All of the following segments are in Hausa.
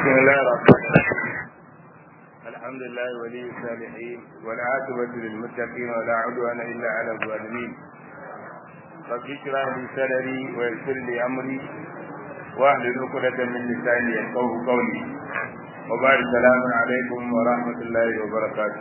بسم الله الرحمن الرحيم الحمد لله ولي الصالحين والعاقبة للمتقين ولا عدوان إلا على الظالمين رب اشرح لي صدري ويسر لي أمري واحلل عقدة من لساني يفقهوا قولي وبعد السلام عليكم ورحمة الله وبركاته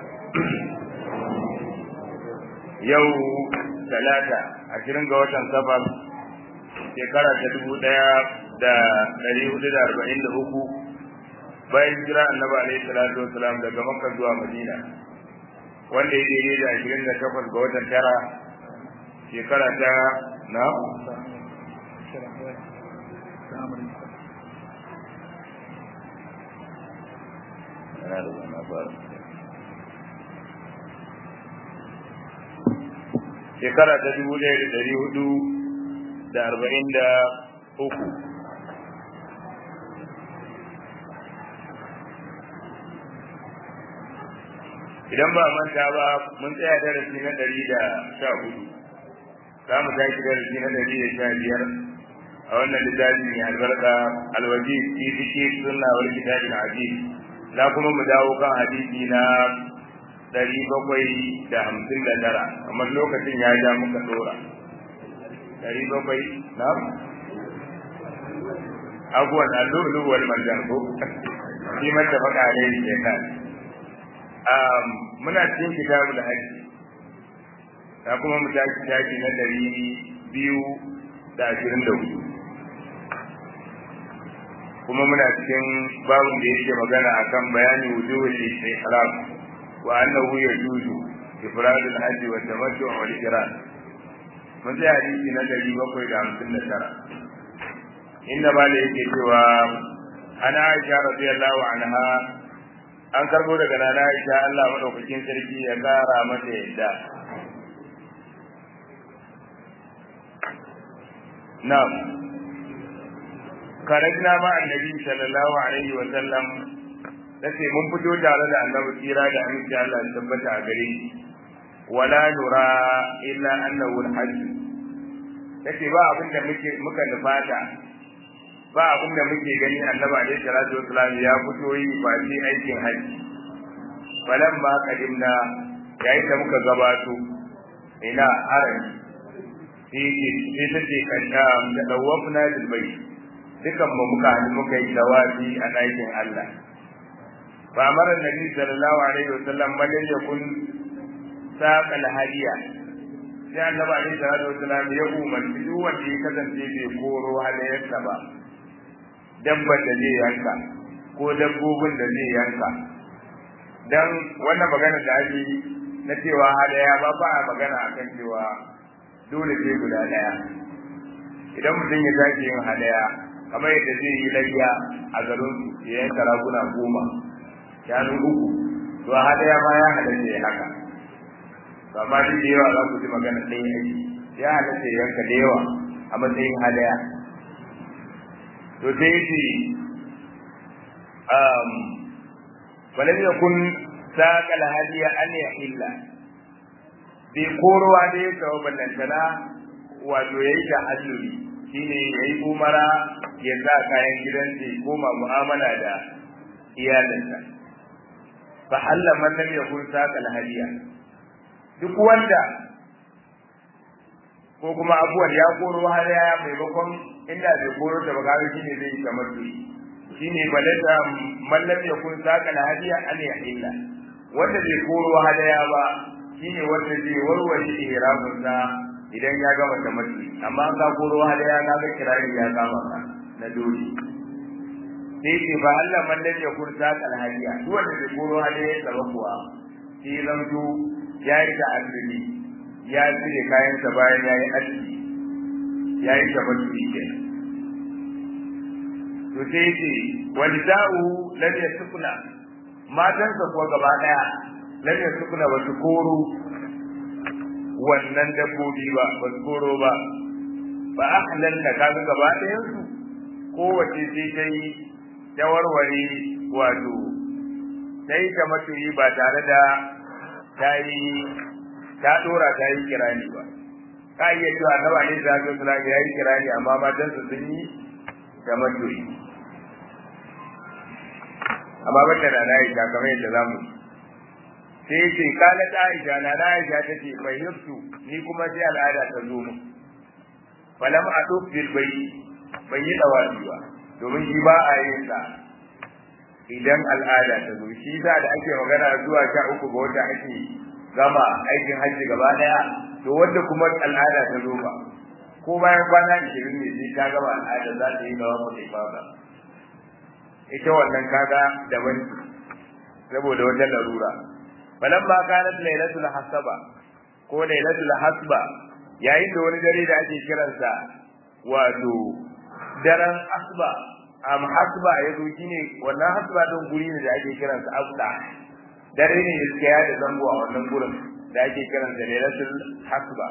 يوم ثلاثة عشرين قوة سفر shekara ta dubu ɗaya da ɗari hudu da arba'in da uku bayan jira annabi alaihi salatu wasalam daga makka zuwa madina wanda ya daidai da ashirin da takwas ga watan tara shekara ta na shekara ta dubu ɗaya da ɗari hudu da arba'in da uku idan ba manta ba mun tsaya darasi na ɗari da sha hudu za mu tashi darasi na ɗari da sha biyar a wannan littafi mai albarka alwaji fi fiki sunna wal kitabin aziz za kuma mu dawo kan hadisi na ɗari bakwai da hamsin da tara amma lokacin ya ja muka ɗora ɗari bakwai na abuwan allulu wal marjan ko shi mata baka ne ke nan muna cikin kitabul hajji ta kuma mu tashi tashi na ɗari biyu da ashirin da hudu kuma muna cikin babun da yake magana akan bayani wujuhul ihram wa annahu yajuzu ifradul hajji wa tamattu wal qiran mun sai hadisi na dari bakwai da hamsin da tara inda ba da yake cewa ana aisha radiyallahu anha an karbo daga nana aisha Allah madaukakin sarki ya kara mata yadda na'am karajna ma annabi sallallahu alaihi wa sallam tace mun fito tare da annabi tsira da aminci Allah ya tabbata a gare shi wala nura illa annahu al-hajj yace ba abin da muke muka nufata ba abin da muke gani annabi alaihi salatu wasallam ya fito yi ba shi aikin haji balan ma kadimna yayin da muka gabato ina haram sai sai tace kanta da dawafna bil bayt dukan mu muka hannu muka yi dawafi a ɗakin Allah fa amara nabi sallallahu alaihi wasallam man yakun saƙal hadiya sai annabi alaihi salatu wasalam ya umarci duk wanda ya kasance bai koro hadayarsa ba dabbar da zai yanka ko dabbobin da zai yanka dan wannan magana da ake na cewa hadaya ba ba a magana akan cewa dole sai guda daya idan mutum ya tashi yin hadaya kamar yadda zai yi layya a garin ya yanka raguna goma shanu uku to hadaya ma ya halatta ya haka to amma duk da yawa za ku ji magana ɗaya aiki ya halatta yanka da yawa a matsayin hadaya to sai yace um walam yakun saqal hadiya an yahilla bi korowa da ya kawo ballantana wato yayi da halluli shine yayi umara ya sa kayan gidansa ya koma mu'amala da iyalinsa fa halla man lam yakun saqal hadiya duk wanda ko kuma abuwan ya koro har ya maimakon inda bai koro ta baka shi ne zai ta mutu shine balata mallam ya kun saka na hadiya an ya illa wanda bai koro hadaya ba shine wanda zai warware ihramin sa idan ya gama ta mutu amma an ka koro hadaya ka ga kirari ya kama ka na dole sai ce ba Allah mallam ya kun saka na hadiya duk wanda bai koro hadaya ta ba kuwa shi zamto ya yi da azumi ya cire kayansa bayan ya yi aski ya yi da mutuwi ke to sai ce wani da'u lam yasukuna matansa kuwa gaba daya lam yasukuna ba su koro wannan dabbobi ba ba su koro ba ba a halalta kaga gaba ɗayan su kowace sai ta yi ta warware wato ta yi ta matuyi ba tare da ta yi ta dora ta yi kirani ba ka iya cewa annabi alaihi salatu wasallam ya yi kirani amma matan su sun yi da matuyi amma bata na Aisha kamar yadda zamu sai yace kala ta Aisha na Aisha tace fahimtu ni kuma sai al'ada ta zo mu falam adu bil bayt ban yi dawabi ba domin shi ba a yin sa idan al'ada ta zo shi da da ake magana zuwa sha uku ga wata ake gama aikin hajji gaba daya to wanda kuma al'ada ta zo ba ko bayan kwana 20 ne sai ta gama al'ada za ta yi dawa mu ibada ita wannan kaga daban saboda wata larura falamma kanat lailatul hasaba ko lailatul hasba yayin da wani dare da ake kiransa wato daren asba am hasba ya zo shine wannan hasba din guri ne da ake kiransa asda dare ne da suka yada zango a wannan gurin da ake kiransa lailatul hasba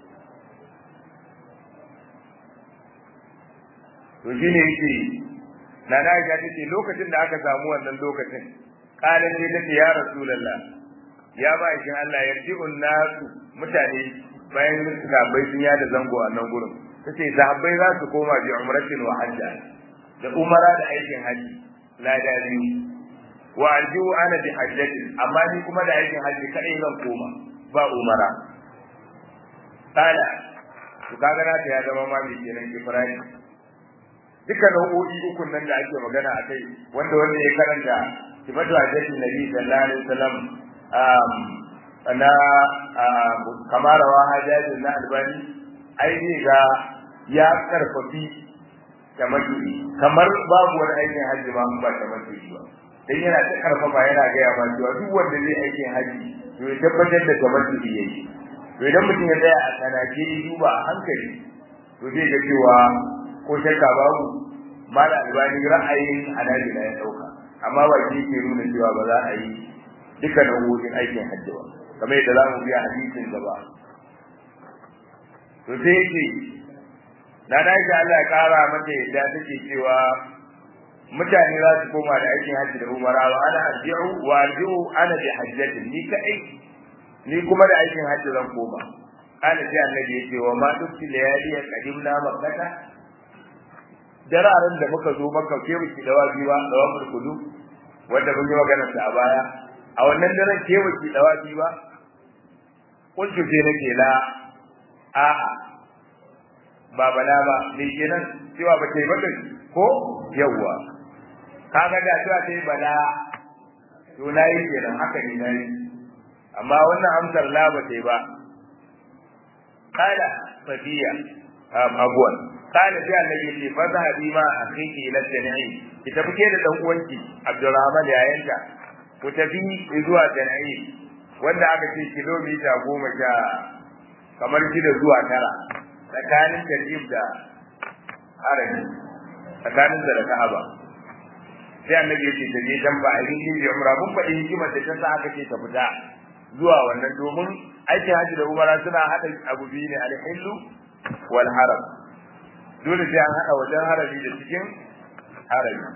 to shine yake na na ga take lokacin da aka samu wannan lokacin kalan ne take ya rasulullah ya ba shi Allah yarji'un nasu mutane bayan sahabbai sun yada zango a nan gurin tace sahabbai za su koma bi umratin wa hajja da umara da aikin haji lada biyu wa arju ana bi hajjati amma ni kuma da aikin haji kadai zan koma ba umara kala to kaga na ta ya zama ma mai kenan kifrani duka nau'o'i ukun nan da ake magana a kai wanda wanda ya karanta sifatu hajjatin nabi sallallahu alaihi wasallam na kamar rawa hajjajin na albani ai zai ga ya karfafi tamattu'i kamar babu wani aikin hajji ma ba tamattu'i ba dan yana ta karfafa yana gaya ma cewa duk wanda zai aikin hajji to ya tabbatar da tamattu'i yayi to idan mutum ya tsaya a tsanake duba a hankali to zai ga cewa ko shakka babu mala albani ra'ayin halali da ya dauka amma ba shi ke nuna cewa ba za a yi duka nau'o'in aikin hajji ba kamar yadda za mu biya hadisin gaba to sai yake na da shi Allah ya kara mata yadda take cewa mutane za su koma da aikin hajji da umara wa ana arji'u wa arji'u ana bi hajjati ni kai ni kuma da aikin hajji zan koma kana sai annabi ya ce wa ma dukki layali ya qadimna makkata dararen da muka zo maka ke biki dawa biwa dawa kudu wanda mun yi magana sa a baya a wannan daren ke biki dawa biwa kuntu sai nake la a'a ba bala ba me kenan cewa ba ta yi maka ko yawwa kaga da cewa ta yi bala to na yi kenan haka ne na yi amma wannan amsar la ba ta yi ba kala fadiya abuwan kala sai annabi ce fa zahabi ma akhiki ila jami'i ki tafi ke da dan uwanki Abdurrahman yayanta ku tafi zuwa jami'i wanda aka ce kilomita goma sha kamar shida zuwa tara tsakanin tarjib da harami tsakanin da ka'aba sai annabi ya ce ta je dan ba a yi da umra mun faɗi hikimar da ta sa aka ce ta fita zuwa wannan domin aikin haji da umara suna haɗa abu biyu ne alhillu wal haram dole sai an haɗa wajen harami da cikin harami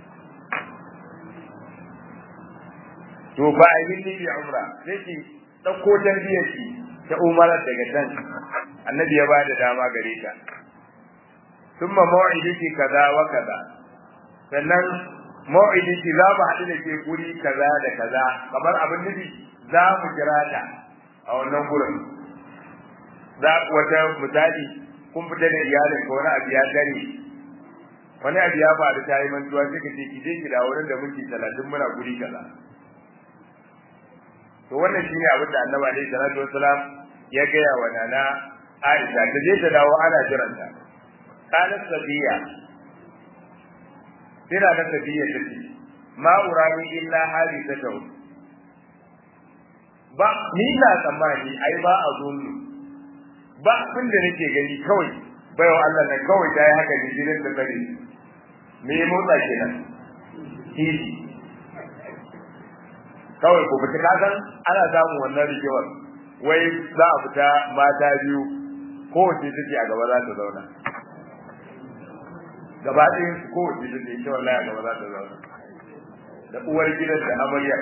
to ba a yi da umra sai ki ɗauko tarbiyyar ki ta umarar daga can annabi ya bada dama gare ta thumma maw'idiki kaza wa kaza sannan maw'idiki za mu haɗu da ke guri kaza da kaza kamar abin nufi za mu kira ta a wannan gurin za wata misali kun fita da iyalin ko wani abu ya dare wani abu ya faru ta yi mantuwa sai ka ce ki je ki da wurin da minti talatin muna guri kaza to wannan shine abin da annabi alaihi salatu wassalam ya gaya wa nana Aisha ta je ta dawo ana jiranta kana sabiya tana da sabiya take ma urani illa hali ta tawo ba ni na tsammani ai ba a zunnu ba abin da nake gani kawai bayan Allah nan kawai ta yi haka ne jirin da kare me motsa kenan titi kawai ko fita kasan ana samun wannan rigewar wai za a fita mata biyu kowace take a gaba za ta zauna gaba ɗayan su kowace take ita wallahi a gaba za ta zauna da uwar gidan da amaryar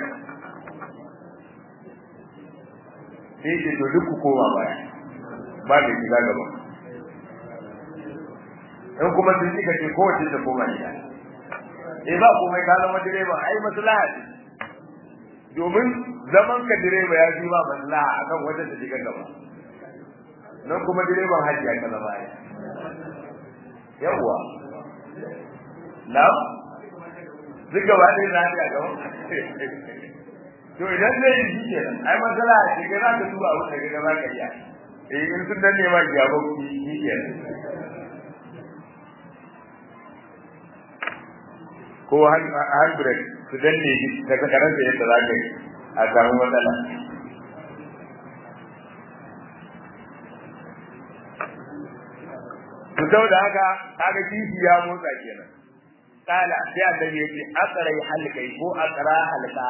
sai ce to duk ku koma baya ba da shiga gaba in kuma sun cika ce kowace ta koma gida eh ba komai ka zama direba ai maslaha ce domin zaman ka direba ya fi ba maslaha akan wata ta shiga gaba nan kuma direban hajji ya zama ai yawwa na duk gaba ɗaya na ta gaba to idan zai yi shi kenan ai matsala a ce kai za ka duba abin da kai za ka iya eh in sun danne ma ki yabo ki shi kenan ko handbrake su danne shi ta karanta yadda za ka yi a samu matsala to saboda haka kaga kishi ya motsa kenan kala sai annabi yake aqrai halkai ko aqra halka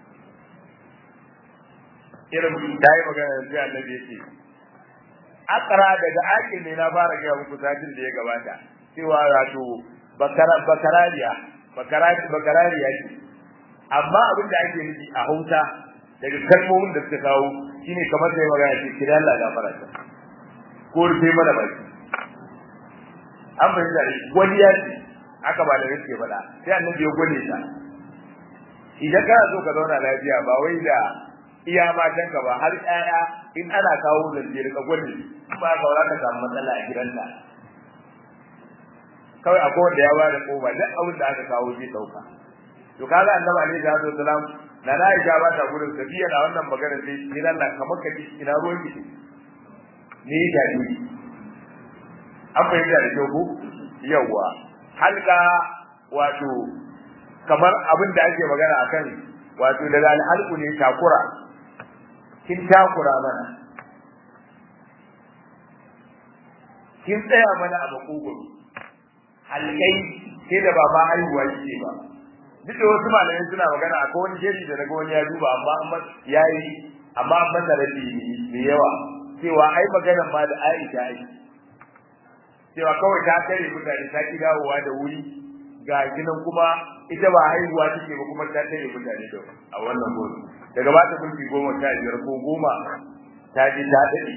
irin dai magana sai annabi yake aqra daga ake ne na fara ga muku satin da ya gabata cewa wato bakara bakarariya bakarari bakarariya ce amma abin da ake nufi a Hausa daga kalmomin da suka kawo shine kamar sai magana ce kira Allah gafara ta ko rufe mana baki an fahimta da wani ya ce aka ba da yake faɗa sai annabi ya gode ta idan kana so ka zauna lafiya ba wai da iya matanka ba har ƴaƴa in ana kawo zance ka gode ba ka wala ka samu matsala a gidanka kawai akwai wanda ya bada koba duk abin da aka kawo zai dauka to kaga annabi alaihi salatu wasalam na na Aisha ba ta gurin safiya da wannan magana sai ni Allah kamar ka ina ruwan ki ni da ni an fahimta da kyau ko yawa halka wato kamar abin da ake magana akan wato daga alhalku ne takura kin takura mana kin tsaya mana a makogoro halkai sai da baba haihuwa yake ba duk da wasu malamai suna magana akwai wani shiri da daga wani ya duba amma an yayi amma an masa rabi mai yawa cewa ai maganan ma da Aisha ai cewa kawai ta kare mutane ta ki dawowa da wuri ga ginan kuma ita ba haihuwa take ba kuma ta kare mutane da a wannan gurin daga ba ta mulki goma sha biyar ko goma ta ji ta dade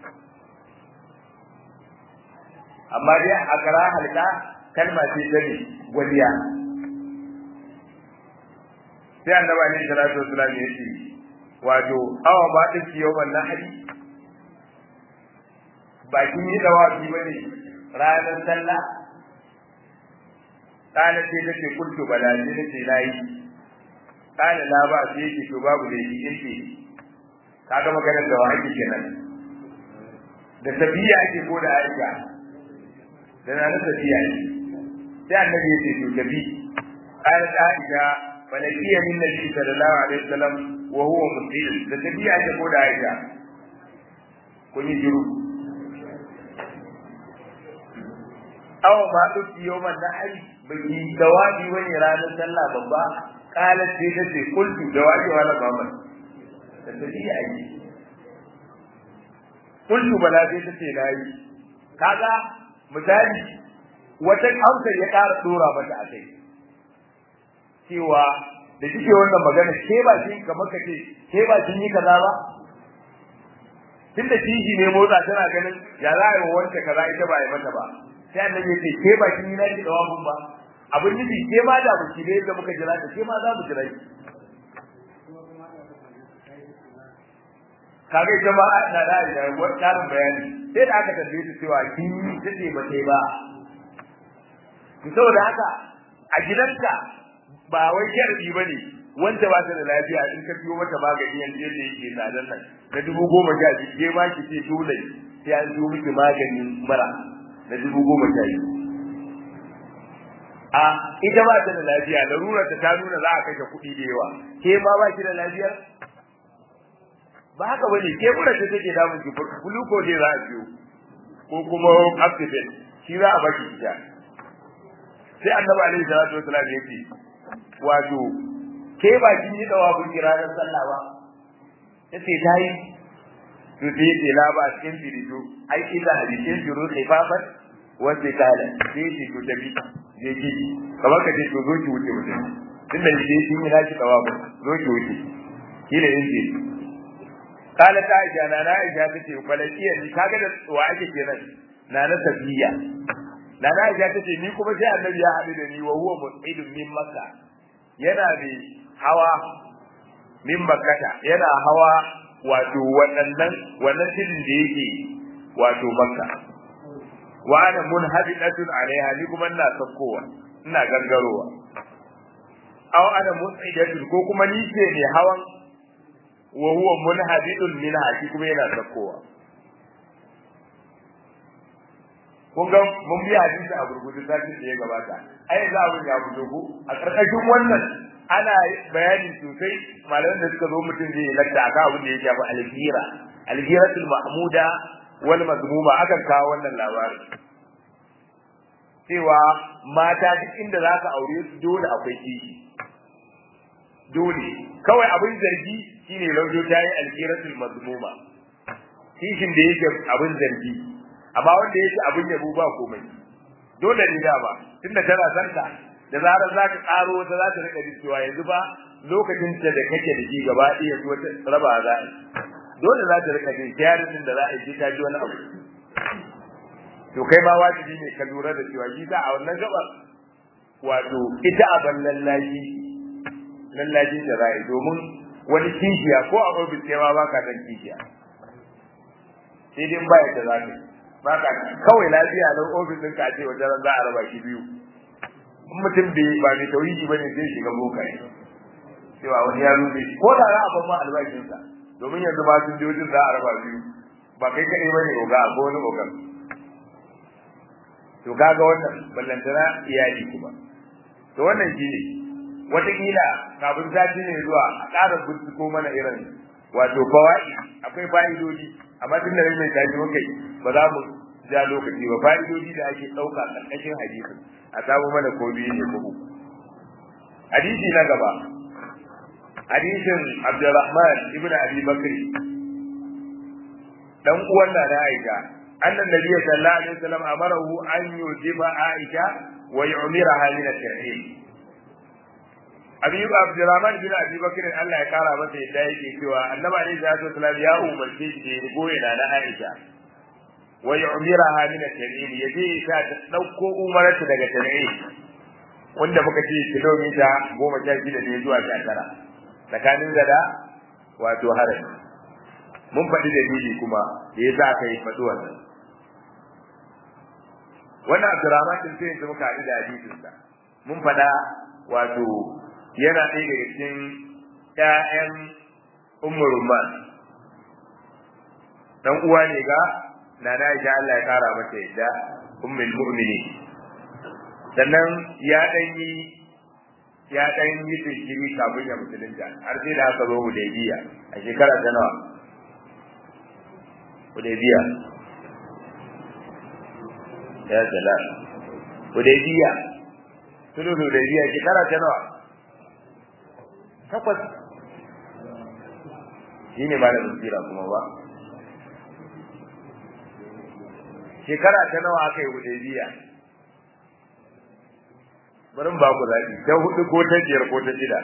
amma dai a kara halka kalma ce ta ne waliya sai annabi alaihi salatu wasallam ya ce wato awa ba ta ciyo wannan hali ba kin yi dawafi bane ranar sallah kana ce take kultu bala ne nace nayi kana la ba sai yake to babu da yi yake kaga maganar da wa ake kenan da tabiya ake ko da aisha da na da tabiya ne sai annabi yake to tabi kana da aisha falakiya min nabi sallallahu alaihi wasallam wa huwa muslim da tabiya ake ko da aisha kun yi jiru aw ma duk yawman nahl bai dawabi wani ranar sallah babba qalat sai ta ce kultu dawabi wala baban da tafiya yi kultu bala sai ta ce nayi kaga misali wata amsar ya ƙara dora mata a kai cewa da kike wannan magana ke ba kin kamar kace ke ba kin yi kaza ba tunda kishi ne motsa tana ganin ya za a yi wanda kaza ita ba yi mata ba sai annabi ya ce ke ba kin yi naki da wabun ba abin nufi ke ma da buki ne da muka jira ta ke ma za mu jira ki kaga ita ma na da da wani karin bayani sai da aka tambaye su cewa kin yi tace ba sai ba to saboda haka a gidanka ba wai sharadi bane wanda ba ta da lafiya in ka biyo mata magani yanzu yadda yake tsadan nan na dubu goma sha biyu ke ma ki ce dole sai an biyo miki maganin mara na dubu goma sha biyu a ita ba ta da lafiya larurar ta ta nuna za a kashe kuɗi da yawa ke ma ba ki da lafiyar ba haka bane ke mura ta take damun ki glucose za a biyo ko kuma oxygen shi za a baki ita sai annabi alaihi salatu wasallam ya ce wato ke ba kin yi dawa kun kira ran sallah ba yace ta yi to sai ce la ba cikin firito ai ila hadisin juru khifafat wa zikala sai ce to tabi je ki kamar ka ce to zo ki wuce wuce tun da ke kin yi naki dawa ba zo ki wuce kila in ce kala ta aisha na na aisha tace falakiya ni kaga da wa ake kenan na na tafiya na na Aisha tace ni kuma sai annabi ya haɗu da ni wa huwa mus'idun min makka yana da hawa min makkata yana hawa wato waɗannan wannan tidin da yake wato makka wa ana munhabidatun alaiha ni kuma ina sakkowa ina gangarowa aw ana mus'idatun ko kuma ni ce ne hawan wa huwa munhabidun minha shi kuma yana sakkowa kun ga mun bi hadisi a gurgudu sati da ya gabata ai za abin ya fito ko a karkashin wannan ana bayani sosai malaman da suka zo mutum zai lakta akan abin da ya shafi alhira alhiratul mahmuda wal mazmuma akan kawo wannan labarin cewa mata duk inda za ka aure su dole akwai kishi dole kawai abin zargi shine laujo ta yi alhiratul mazmuma kishin da yake abin zargi amma wanda yake abin yabo ba komai dole ne da ba tunda tana san ka da zarar za ka karo wata za ta rika cewa yanzu ba lokacin ta da kake da shi gaba ɗaya to wata raba za a dole za ta rika jin jarin da za a yi ta ji wani abu to kai ma wajibi ne ka lura da cewa shi ta a wannan gabar wato ita a ban lallaji lallaji da za a yi domin wani kishiya ko a ofis kai ma baka dan kishiya sai dai ba ya da za ka yi baka kawai lafiya nan ofis ɗinka a ce wajen za a raba shi biyu in mutum bai ba mai tauhidi ba ne zai shiga boka ne cewa wani ya rufe shi ko da za a ban albashinsa domin yanzu ma sun jojin za a raba biyu ba kai kaɗai ba ne oga ko wani ogan to kaga wannan ballantana iyali kuma to wannan shi ne wataƙila kafin sati ne zuwa a ƙara binciko mana irin wato fawa'i akwai fa'idodi amma tun da mai tashi muka yi ba za mu ja lokaci ba fa'idodi da ake ɗauka ƙarƙashin hadisi a samu mana ko biyu ne ko uku hadisi na gaba hadisin Abdurrahman ibn Abi Bakr dan uwan da na Aisha annan nabi sallallahu alaihi wasallam amarahu an yujiba Aisha wa yu'miraha min at-tahrim Abi Abdurrahman bin Abi Bakr Allah ya kara masa yadda yake cewa Annabi alaihi salatu wasallam ya umarce shi da ya goye da Aisha wa yu'miraha min at-tan'im yaje ta dauko umarta daga tan'im wanda muka ce kilomita 16 ne zuwa 19 tsakanin gada wato harin mun faɗi dalili kuma da yasa aka yi faɗi wannan wannan Abdurrahman din sai muka haɗu da hadisin sa mun faɗa wato yana ɗaya daga cikin ƴaƴan Ummu Rumman dan uwa ne ga nana Aisha Allah ya kara mata yadda ummul mu'minin sannan ya dan yi ya dan yi tsiri kafin ya musulunta har sai da aka zo Hudaybiya a shekara ta nawa Hudaybiya ya salam Hudaybiya tulu Hudaybiya shekara ta nawa takwas shine malamin sira kuma ba shekara ta nawa aka yi hudaybiya bari ba ku zaɓi ta hudu ko ta biyar ko ta shida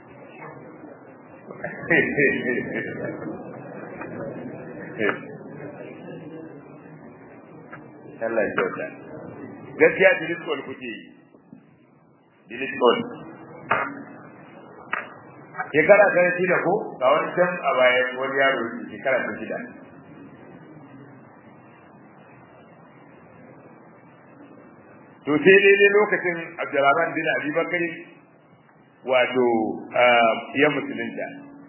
Allah ya kyauta gaskiya diliskol kuke yi diliskol shekara ta shida ko ga wani can a baya wani yaro shekara ta shida to sai daidai lokacin Abdurrahman bin Abi Bakari wato ya musulunta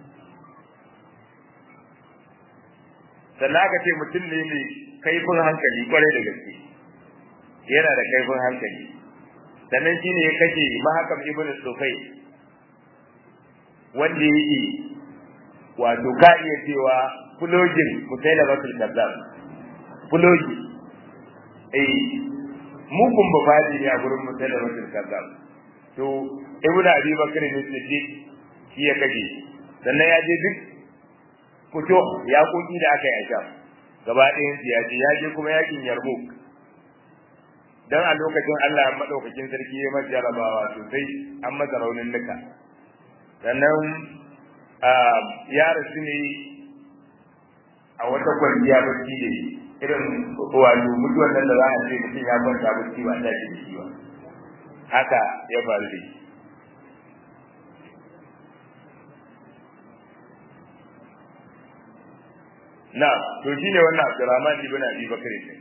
sannan aka ce mutum ne mai kaifin hankali kwarai da gaske yana da kaifin hankali sannan shine ya kashe mahakam ibn Sufai wanda yake wato ka iya cewa fulogin musailamatul kazzab fulogi eh mugun bafaji ne a gurin musailamatul kazzab to ibnu abi bakr ne siddiq shi ya kaje sannan ya je duk fito ya koki da aka yi a sham gaba ɗayan ya je ya je kuma yakin yarmouk dan a lokacin Allah madaukakin sarki ya masa jarabawa sosai an masa raunin nuka sannan ya rasu ne a wata kwanciya bacci da irin wato mutuwar nan da za a ce mutum ya kwanta bacci ba ta shi shi ba haka ya faru da shi na to shine wannan Abdurrahman ibn Abi Bakr ne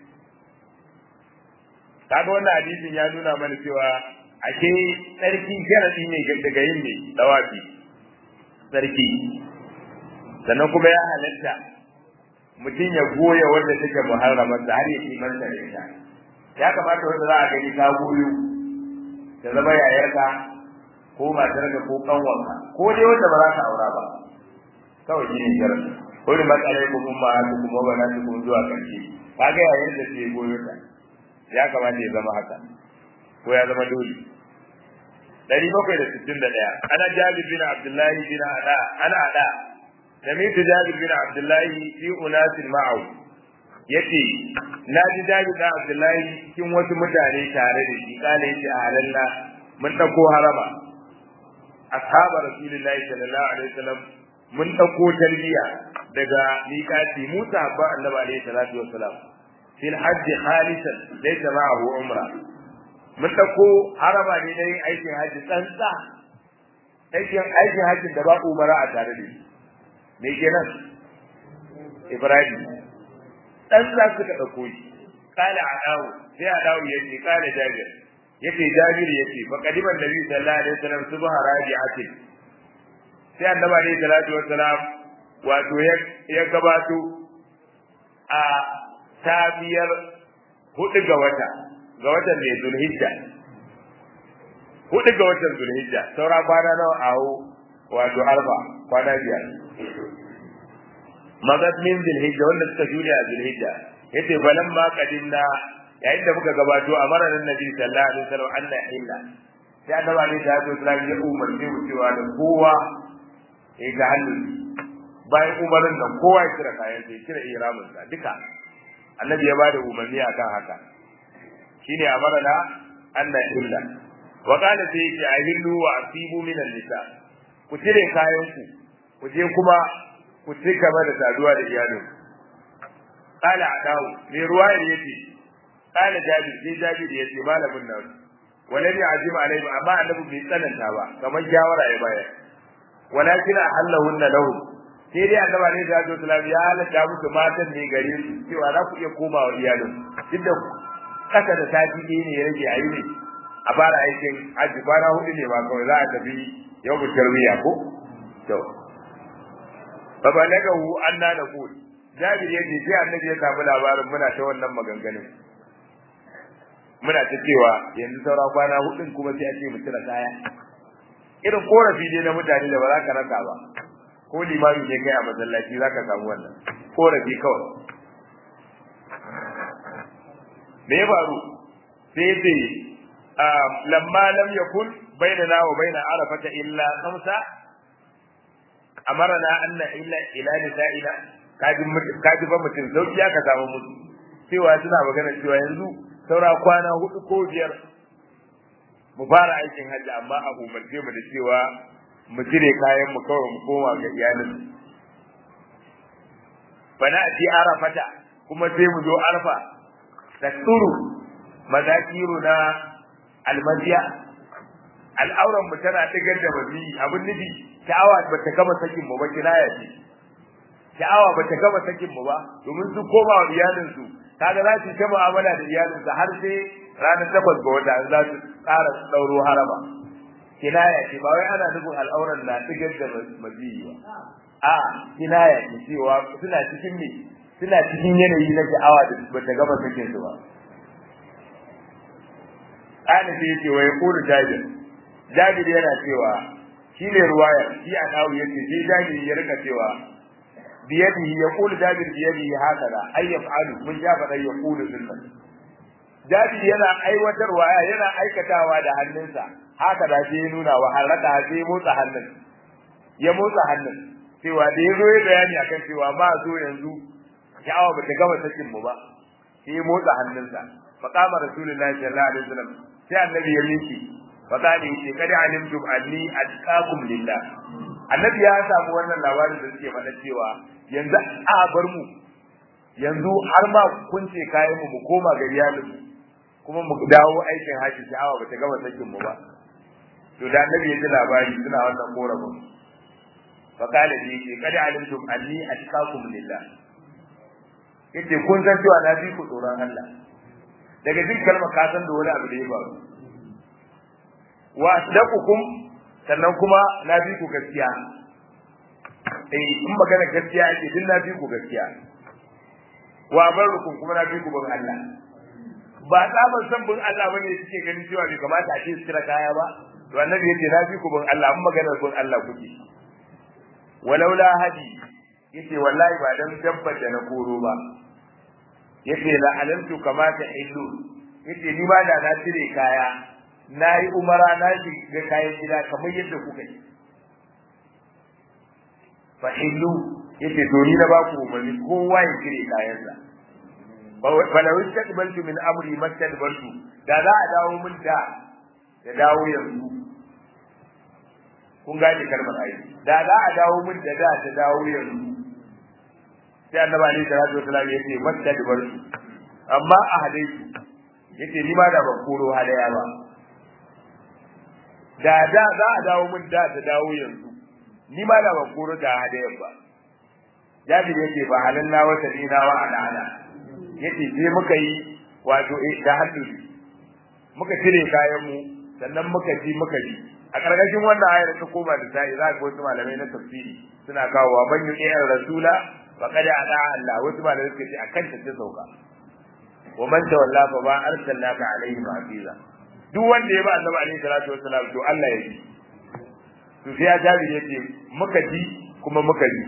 kaga wannan hadisin ya nuna mana cewa ake tsarki sharadi ne daga yin ne dawafi tsarki sannan kuma ya halatta mutum ya goya wanda take muharramar da har ya kimanta da ita ya kamata wanda za a gani ka goyo ta zama yayarka ko matarka ko kanwanka ko dai wanda ba za ka aura ba kawai shi ne sharadi wani matsalai ko kuma haka kuma ba na kuma zuwa karshe kaga yayin da ke goyo ta ya kamata ya zama haka ko ya zama dole dari bakwai da sittin da ɗaya ana jabir bin abdullahi bin ada ana ada sami'tu jabir bin abdullahi fi unasin ma'au yace na ji jabir bin abdullahi cikin wasu mutane tare da shi kala yace a halalla mun dauko harama ashabar rasulullahi sallallahu alaihi wasallam mun dauko talbiya daga miƙati Musa ba Annabi alaihi salatu wassalam fil hajj khalisan laysa ma'ahu umra mun dauko haraba ne dai aikin haji tsantsa aikin aikin haji da ba umara a tare da shi me kenan Ibrahim tsantsa suka dauko shi kala adawu sai adawu yace kala Jabir yace Jabir yace fa qadiman nabi sallallahu alaihi wasallam subha raji'atin sai Annabi alaihi salatu wassalam wato ya gabato a tabiyar hudu ga wata ga watan mai zulhijja hudu ga watan zulhijja saura kwana nawa a hau wato arba kwana biyar magad min zulhijja wanda suka juya a zulhijja yace balan ma kadimna yayin da muka gabato a maranin nabi sallallahu alaihi wasallam Allah illa sai annabi alaihi salatu wasallam ya umarce mu cewa da kowa ya ga hannun bayan umarin nan kowa ya kira kayan sai kira ihramin sa duka annabi ya bada umarni akan haka shine amarna Allah illa wa qala sai ya ahillu wa asibu min nisa ku cire kayan ku ku je kuma ku ci gaba da saduwa da iyalin qala adawu ne ruwaya yace qala jabir sai jabir yace malamin nan walam ya'zim alaihi amma annabi bai tsananta ba kamar shawara ya bayar walakin ahallahunna lahum sai dai annaba ne da Hajjo Salam ya halatta musu matan ne gare su cewa za ku iya komawa iyalin duk da kasa da sati ɗaya ne ya rage a yi ne a fara aikin hajji kwana hudu ne ba kawai za a tafi yau mu tarwiya ko to fa balagahu anna naqul Jabir ya ce sai annabi ya samu labarin muna ta wannan maganganun muna ta cewa yanzu saura kwana hudun kuma sai a ce mu cire kaya irin korafi ne na mutane da ba za ka rasa ba ko limami ne kai a masallaci zaka samu wannan korafi kawai me ya faru sai ya ce lamma lam yakun bainana wa baina arafata illa khamsa amarna anna illa ila nisa'ina kaji kaji ba mutum sauki ya ka samu mutu cewa suna magana cewa yanzu saura kwana hudu ko biyar mu fara aikin hajji amma a umarce mu da cewa mu cire kayan mu kawai mu koma ga iyalin bana ji arafata kuma sai mu zo arfa tasuru mazakiru na almadiya al'auran mu tana digar da mazi abin nufi sha'awa ba ta gama sakin mu ba kinaya ce sha'awa ba ta gama sakin mu ba domin su koma wa iyalin su kaga za su ta mu'amala da iyalin su har sai ranar takwas ga wata za su ƙara ɗauro haraba kinaya ce ba wai ana nufin al'auran na digar da maziyi ba a kinaya ce cewa suna cikin me suna cikin yanayi na sha'awa da ba ta gaba sakin su ba ana sai yake wai kulu jabir jabir yana cewa shi ne ruwaya shi a kawo yace sai jabir ya rika cewa biyadihi ya kulu jabir biyadihi haka da ay yaf'alu mun ja fa ya kulu sunnan jabir yana aiwatarwa yana aikatawa da hannunsa haka da sai nuna wa haraka sai motsa hannun ya motsa hannun cewa da yazo ya bayani akan cewa ma zo yanzu sha'awa ba ta gama sakin mu ba sai motsa hannunsa fa qama rasulullahi sallallahu alaihi wasallam sai annabi ya miki fa kani ce kada alimtum anni atqakum lillah annabi ya samu wannan labarin da suke faɗa cewa yanzu a bar mu yanzu har ma kun ce kayan mu mu koma ga iyalin mu kuma mu dawo aikin haji sha'awa bata gama sakin mu ba to da annabi ya ji labari suna wannan korafin fa kala ji ce kada alimtum anni atqakum lillah yace kun san cewa na fi ku tsoron Allah daga jin kalmar ka san da wani abu da ya faru wa asdaqukum sannan kuma na fi ku gaskiya eh in magana gaskiya ake din na fi ku gaskiya wa barukum kuma na fi ku bin Allah ba tsaban san bin Allah bane suke ganin cewa bai kamata a ce su kira kaya ba to annabi yace na fi ku bin Allah in maganar bin Allah kuke walaula hadi yace wallahi ba dan dabbar da na koro ba yace la alamtu kama ta illu yace ni ma da na cire kaya na yi umara na shiga kayan gida kamar yadda kuka yi fa illu yace to ni na ba ku umarni kowa ya cire kayansa fa law istaqbaltu min amri mastaqbaltu da za a dawo min da da dawo yanzu kun gane kalmar ayi da za a dawo min da da ta dawo yanzu sai annabi alaihi salatu wasallam yace mastaqbaltu amma a hadisi yace ni ma da ban koro hadaya ba da da za a dawo min da ta dawo yanzu ni ma da ban koro da hadayan ba jabir yace ba halanna wa sadina wa alana yace sai muka yi wato da hannu muka cire kayan mu sannan muka ji muka ji a karkashin wannan ayar ta koma da sai za ga wasu malamai na tafsiri suna kawowa ban yi rasula faqad ada Allah wasu malamai suka ce akan ta sauka wa man tawalla fa ba arsalnaka alaihi hafiza duk wanda ya ba annabi alaihi salatu wassalam to Allah ya ji to sai ya jabi yace muka ji kuma muka ji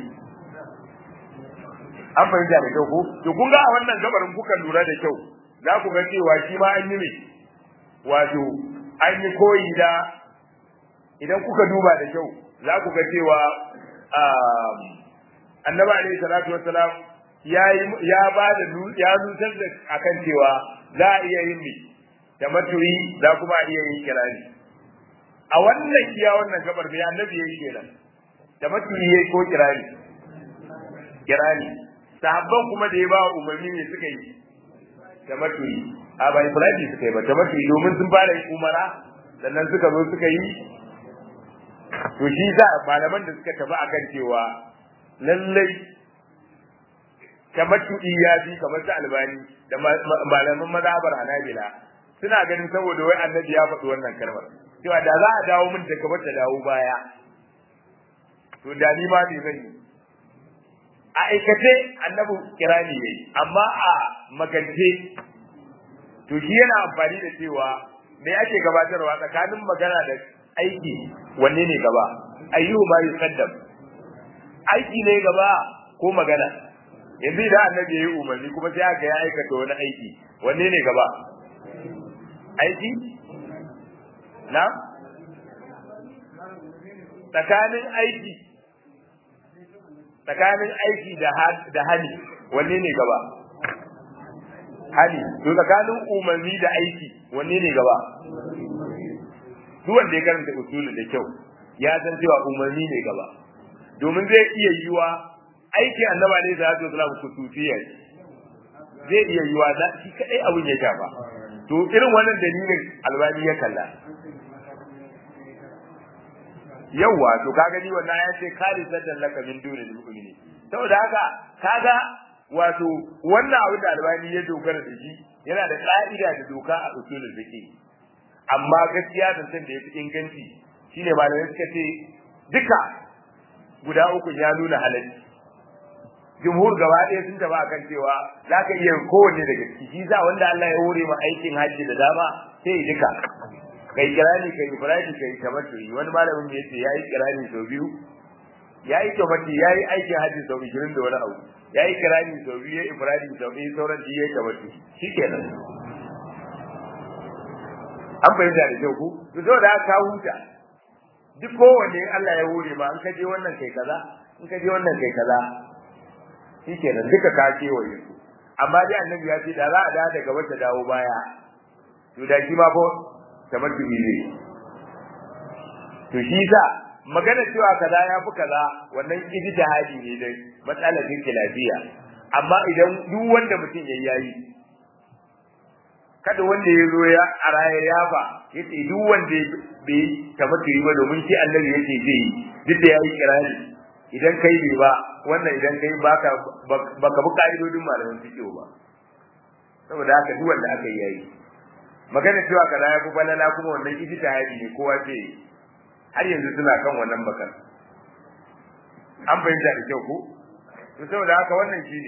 an fahimta da kyau ko to kun ga a wannan gabarin kuka lura da kyau za ku ga cewa shi ma an yi ne wato an yi koyi da idan kuka duba da kyau za ku ga cewa annabi alaihi salatu wassalam ya ya ba da ya nutar da akan cewa za a iya yin ne da matuyi za kuma iya yin kirani a wannan kiya wannan gabar mai annabi yayi kenan da matuyi yayi ko kirani kirani sahabban kuma da ya ba umarni ne suka yi da matuyi a ba ibrahim suka yi ba da matuyi domin sun fara yin umara sannan suka zo suka yi to shi za malaman da suka tafi akan cewa lallai tamattu'i ya fi kamar ta albani da malaman mazhabar hanabila suna ganin saboda wai annabi ya faɗi wannan kalmar cewa da za a dawo min da kamar ta dawo baya to da ni ma bai zan yi a aikace annabi kirani yayi amma a magance to shi yana amfani da cewa me ake gabatarwa tsakanin magana da aiki wanne ne gaba ayyuhu ma yuqaddam aiki ne gaba ko magana yanzu idan annabi yayi umarni kuma sai aka ya aikata wani aiki wanne ne gaba aiki na tsakanin aiki tsakanin aiki da da hali wanne ne gaba hali to tsakanin umarni da aiki wanne ne gaba duk wanda ya karanta usulu da kyau ya san cewa umarni ne gaba domin zai iya yiwa aiki annaba ne da zai zama kusufiya zai iya yiwa da shi kadai abun ya shafa to irin wannan dalilin albani ya kalla yawa to kaga ni wannan ya ce kare saddan laka min dunil mu'mini saboda haka kaga wato wannan abin da albani ya dogara da shi yana da ka'ida da doka a usulul fiqh amma gaskiya zancen da yafi inganci shine malamai suka ce duka guda uku ya nuna halalci jumhur gaba ɗaya sun taba akan cewa za ka iya kowanne daga ciki shi za wanda Allah ya hore ma aikin hajji da dama sai duka kai kirani kai ifradi kai tamattu'i wani malamin ya ce yayi kirani sau biyu yayi tamattu yayi aikin hajji sau 20 da wani abu yayi kirani sau biyu yayi ifradi sau biyu sauran shi yayi tamattu shikenan an bayyana da kyau ku to saboda ka huta duk kowanne Allah ya hore ma an kaje wannan kai kaza in kaje wannan kai kaza shikenan duka ka kewaye su amma dai annabi ya ce da za a da daga wata dawo baya to da shi ma ko tamattu'i ne to shi sa magana cewa kaza ya fi kaza wannan ijtihadi ne dai matsalar lafiya amma idan duk wanda mutum ya yayi kada wanda ya zo ya a raya ya ba yace duk wanda bai tabbata yi ba domin shi annabi yake zai yi duk da yayi kirani idan kai bai ba wannan idan kai baka baka bi ka'idodin malamin fiqh ba saboda haka duk wanda aka yi yayi magana cewa kaza ya fi balala kuma wannan ijtihadi ne kowa ce har yanzu suna kan wannan bakar an fahimta da kyau ko to saboda haka wannan shine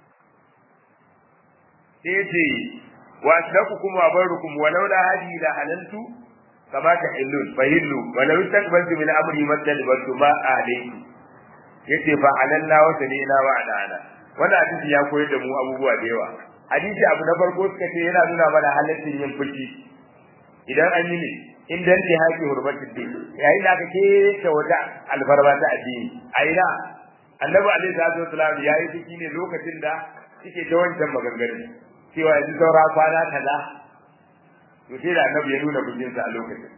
sai yace wa asdaqukum wa barukum walau la hadi la halaltu kama ta illun fahillu walau istaqbaltu min amri madalbatu ma alayhi yace fa alalla wa salina wa ala wannan hadisi ya koyar da mu abubuwa da yawa hadisi abu na farko suka ce yana nuna mana halaccin yin fushi idan an yi ne in dan ke haƙi hurmatin din yayin da aka keta wata alfarma ta addini a ina annabi alaihi salatu wasalam ya yi fushi ne lokacin da suke ta wancan maganganu cewa yanzu saura kwana kaza to sai da annabi ya nuna fushinsa a lokacin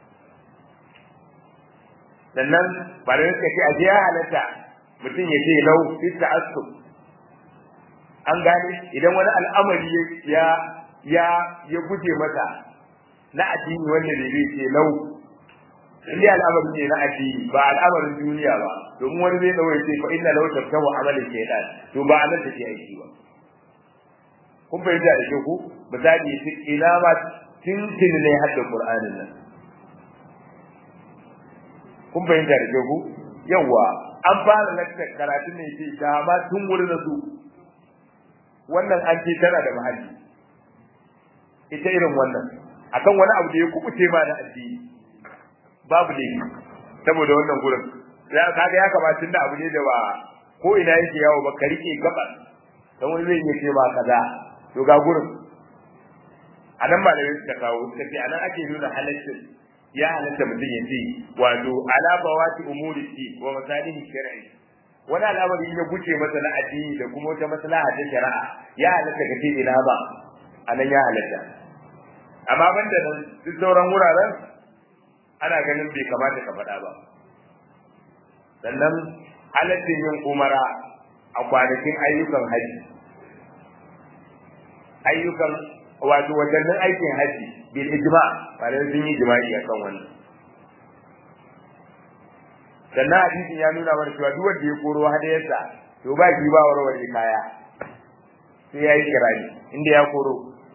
sannan ba da suka ce a je ya halatta mutum ya ce lau fi ta'assub an gane idan wani al'amari ya ya ya guje mata na addini wanda da zai ce lau in dai al'amari ne na addini ba al'amarin duniya ba domin wani zai dawo ce fa inna lau tabtahu amalin shaytan to ba anan take aiki ba kun fahimta da ke ku misali ina ma tintin ne hadda qur'anin nan kun fahimta da ke ku yawa an fara lakta karatun ne ce da ma tun wurin da su wannan an ce tana da mahalli ita irin wannan akan wani abu da ya kubuce ma da addini babu ne saboda wannan gurin ya kaga ya kamata da abu ne da ba ko ina yake yawo ba ka rike gabas dan wani zai iya ce ma kaza to ga gurin anan malamai suka kawo suka ce anan ake nuna halaccin ya halatta mutum ya ce wato ala bawati umuri wa masalihi shar'i wani al'amari ya guce masa na addini da kuma wata maslaha ta shari'a ya halatta ka ce ina ba anan ya halatta amma banda nan duk sauran wuraren ana ganin bai kamata ka faɗa ba sannan halaccin yin umara a kwanakin ayyukan haji ayyukan wato watannin aikin haji bil ijma ba da sun yi jima'i akan wannan sannan hadisin ya nuna mana cewa duk wanda ya koro hadayarsa to ba shi ba warware kaya sai yayi kirani inda ya koro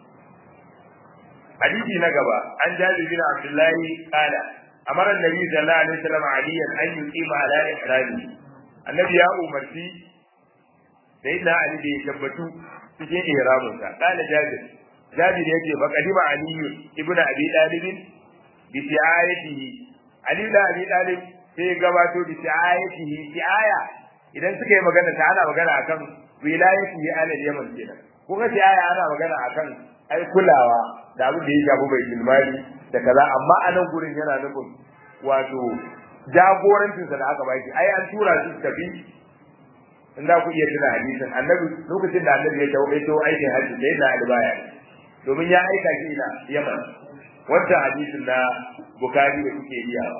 hadisi na gaba an jabi bin abdullahi qala amara annabi sallallahu alaihi wasallam aliyan an yuqima ala ihrami annabi ya umarci sai da ali da ya tabbatu cikin ihramin sa qala jabir jabir yake fa qadima ali ibn abi talib bi ti'ayatihi ali da abi talib sai ya gabato bi ti'ayatihi ti'aya idan suka yi magana ta ana magana akan wilayatihi ala yaman kenan ko ga ti'aya ana magana akan ai kulawa da abin da ya shafi bai ilmari da kaza amma a nan gurin yana nufin wato jagorancinsa da aka baki ai an tura shi tafi in za ku iya tuna hadisin annabi lokacin da annabi ya tawo ya tawo aikin hajji sai da albaya domin ya aika shi ina yaman wancan hadisin na bukari da kuke biyawa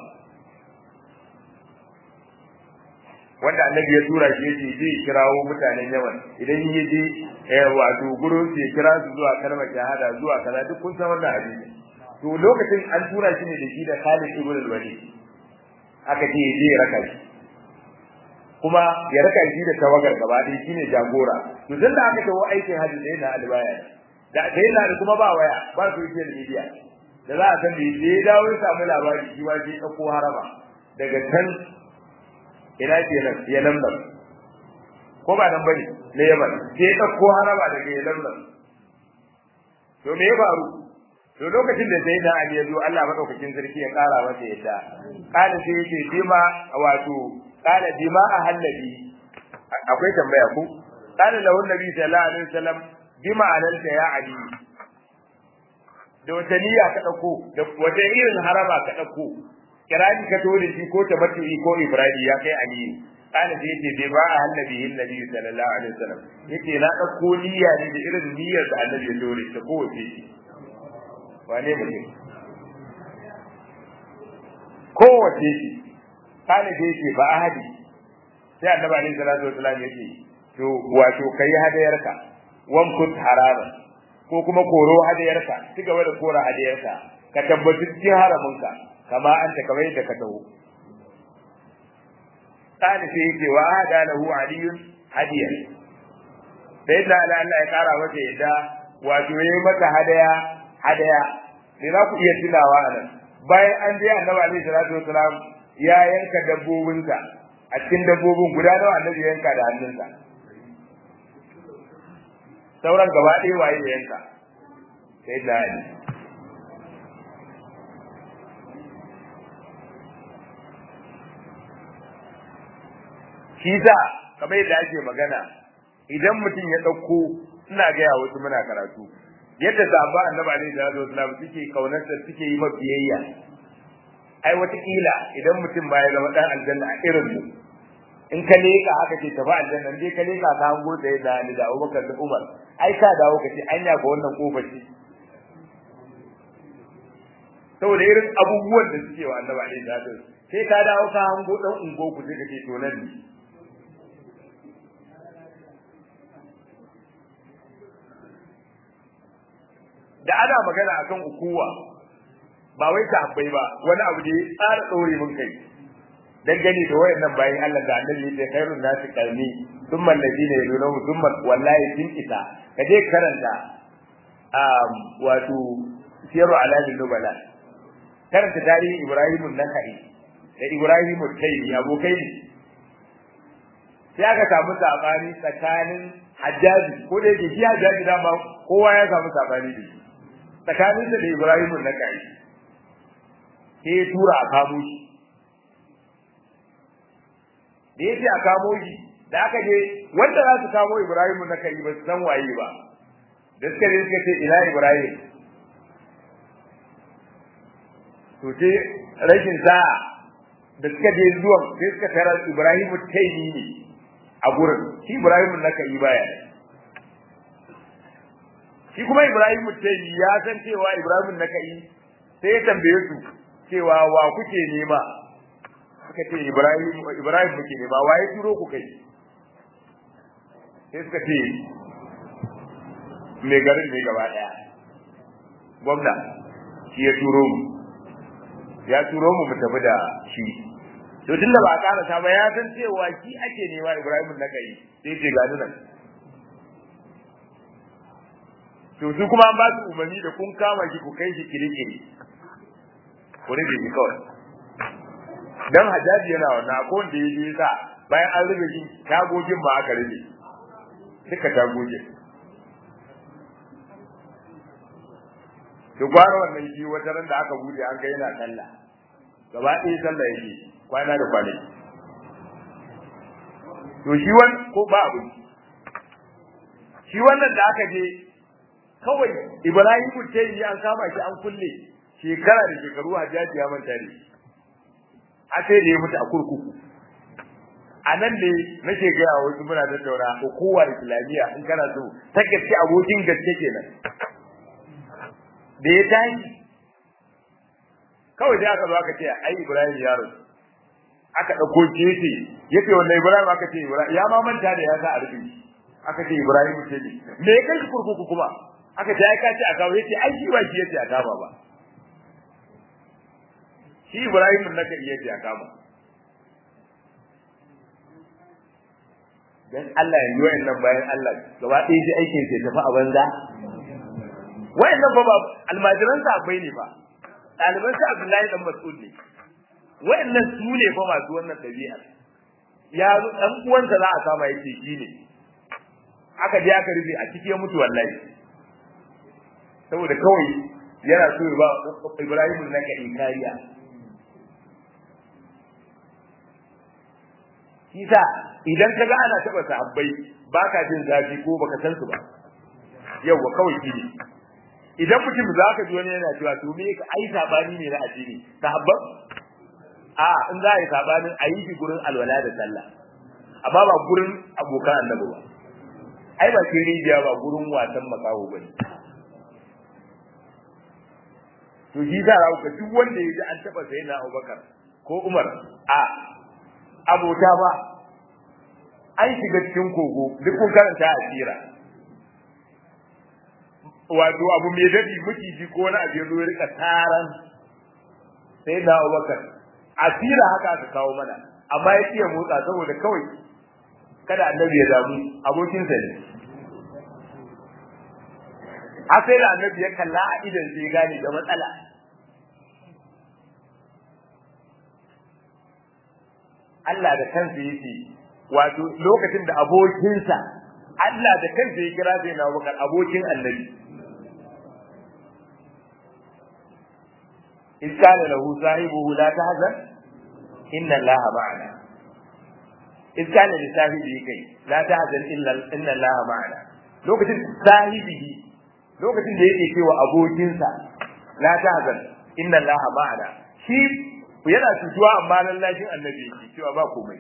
wanda annabi ya tura shi yace zai kirawo mutanen yaman idan ya je wato gurin su ya kira su zuwa kalmar shahada zuwa kaza duk kun san wannan hadisi to lokacin an tura shi ne da shi da Khalid ibn al-Walid aka ce je ya raka shi kuma ya raka shi da tawagar gaba ɗaya shine jagora to tun da aka tawo aikin hajji sai na albaya da sai na da kuma ba waya ba su yi media da za a san da ya dawo ya samu labari shi ma je ɗauko harama daga can ina ke nan ya lambar ko ba nan bane ne yaman sai ya ɗauko harama daga ya lambar to me ya faru to lokacin da sai da Ali ya zo Allah madaukakin sarki ya kara masa yadda kana sai yake bima wato kana bima a hallabi akwai tambaya ku kana lahu nabi sallallahu alaihi wasallam bima alalta ya Ali da wata niyya ka dauko da wata irin harama ka dauko kirani ka tore shi ko tabattu'i ko ibrahim ya kai Ali kana sai yace bai ba a hallabi nabi sallallahu alaihi wasallam yace na dauko niyya ne da irin niyyar da Annabi ya tore ta kowace shi wane mutum kowace shi kana da yake ba ahadi sai annabi alaihi salatu wasallam yake to wato kai hadayarka wan kut harama ko kuma koro hadayarka ci gaba da kora hadayarka ka tabbaci cikin haraminka kama anta kamar yadda ka taho kana sai yake wa hada lahu aliyun hadiyan sai da Allah ya kara masa yadda wato yayi mata hadaya hadaya me za ku iya tunawa a nan bayan an je annabi alaihi salatu wasalam ya yanka dabbobinsa a cikin dabbobin guda nawa annabi ya yanka da hannunsa sauran gaba ɗaya waye ya yanka sai da ali shi sa kamar yadda ake magana idan mutum ya ɗauko ina gaya wasu muna karatu yadda sahaba annabi alaihi salatu wasallam suke kaunarsa suke yi mabiyayya ai wataƙila idan mutum ba ya zama dan aljanna a irin mu in ka leka aka ce tafi aljanna dai ka leka ka hango da da Ali da Abubakar da Umar ai ka dawo ka ce anya ga wannan kofar ce saboda irin abubuwan da suke wa annabi alaihi salatu sai ka dawo ka hango dan ungo ku sai ka ce to nan ne da ana magana akan ukuwa ba wai sahabbai ba wani abu da ya tsara ɗore mun kai dan gani da wayannan bayan Allah da annabi ya khairun nasi qarni thumma alladhina yalunahu thumma wallahi tin isa kaje karanta um wato siyaru alamin nubala karanta tarihi Ibrahim an-Nakhai da Ibrahim al-Taymi abokai ne sai aka samu sabani tsakanin Hajjaji ko da yake shi Hajjaji dama kowa ya samu sabani da shi tsakanin da Ibrahim an-Nakhai sai ya tura a kamo shi da ya ce a kamo shi da aka je wanda za su kamo Ibrahim na kai ba su san waye ba da suka je suka ce ina Ibrahim to sai rashin sa'a da suka je zuwan sai suka tarar Ibrahim taimi ne a gurin shi Ibrahim na kai baya shi kuma Ibrahim taimi ya san cewa Ibrahim na kai sai ya tambaye su cewa wa kuke nema suka ce Ibrahim Ibrahim muke nema waye turo ku kai sai suka ce me garin ne gaba daya gwamna shi ya turo mu ya turo mu mu tafi da shi to tunda ba a karasa ba ya san cewa shi ake nema Ibrahim na kai sai ce ga nan to su kuma an ba su umarni da kun kama shi ku kai shi kirikiri ku rufe shi kawai dan hajjaji yana wannan ko wanda ya je sa bayan an rufe shi tagogin ba aka rufe duka tagogin to gwara wannan shi wata ran da aka bude an ga yana sallah gaba ɗaya sallah yake kwana da kwanaki to shi wani ko ba abu shi wannan da aka je kawai Ibrahim tayi an kama shi an kulle shekara da shekaru hajjaji ya manta da shi a sai da ya mutu a kurkuku a nan ne nake gaya wa wasu muna tattauna hukumar islamiyya in kana so ta gaske abokin gaske kenan da ya tashi kawai sai aka zo aka ce ai ibrahim ya rasu aka ɗauko shi yace yace wannan ibrahim aka ce ibrahim ya ma manta da ya sa a rufe aka ce ibrahim ce ne me ya kai kurkuku kuma aka ce ai ka ce a kawo yace ai shi ba shi yace a kama ba shi Ibrahim na ka iya ya kama dan Allah ya yi wayannan bayan Allah gaba ɗaya shi aikin sai tafi a banza wayannan fa ba almajiran sa akwai ne fa ɗaliban sa Abdullahi dan Mas'ud ne wayannan su ne fa masu wannan ɗabi'a ya zo dan uwansa za a kama yace shi ne aka je aka rufe a cikin mutu wallahi saboda kawai yana so ya ba Ibrahim na ka kariya Kisa idan ka ga ana taɓa sahabbai ba ka jin zafi ko baka san su ba. Yawwa kawai shi ne. Idan mutum za ka ji wani yana cewa to me ka ai sabani ne na addini. Sahabban a in za a yi sabanin a yi shi gurin alwala da sallah. Amma ba gurin abokan annabi ba. Ai ba ke rijiya ba gurin wasan makaho ba ne. To shi za ka duk wanda ya ji an taɓa sayi na Abubakar ko Umar a abota ba an shiga cikin kogo duk kun karanta a tsira wato abu mai daɗi maciji ko wani abu ya zo ya rika taran sai na abubakar asira haka aka kawo mana amma ya iya motsa saboda kawai kada annabi ya damu abokinsa ne a sai da annabi ya kalla a idan sai gane da matsala Allah da kansa yake wato lokacin da abokinsa Allah da kansa ya kira sai na bakar abokin annabi in kana lahu sahibuhu la tahzan inna allaha ma'ana in kana li sahibihi kai la tahzan illa inna allaha ma'ana lokacin sahibihi lokacin da yake cewa abokinsa la tahzan inna allaha ma'ana shi yana cutuwa amma lallashin annabi yake cewa ba komai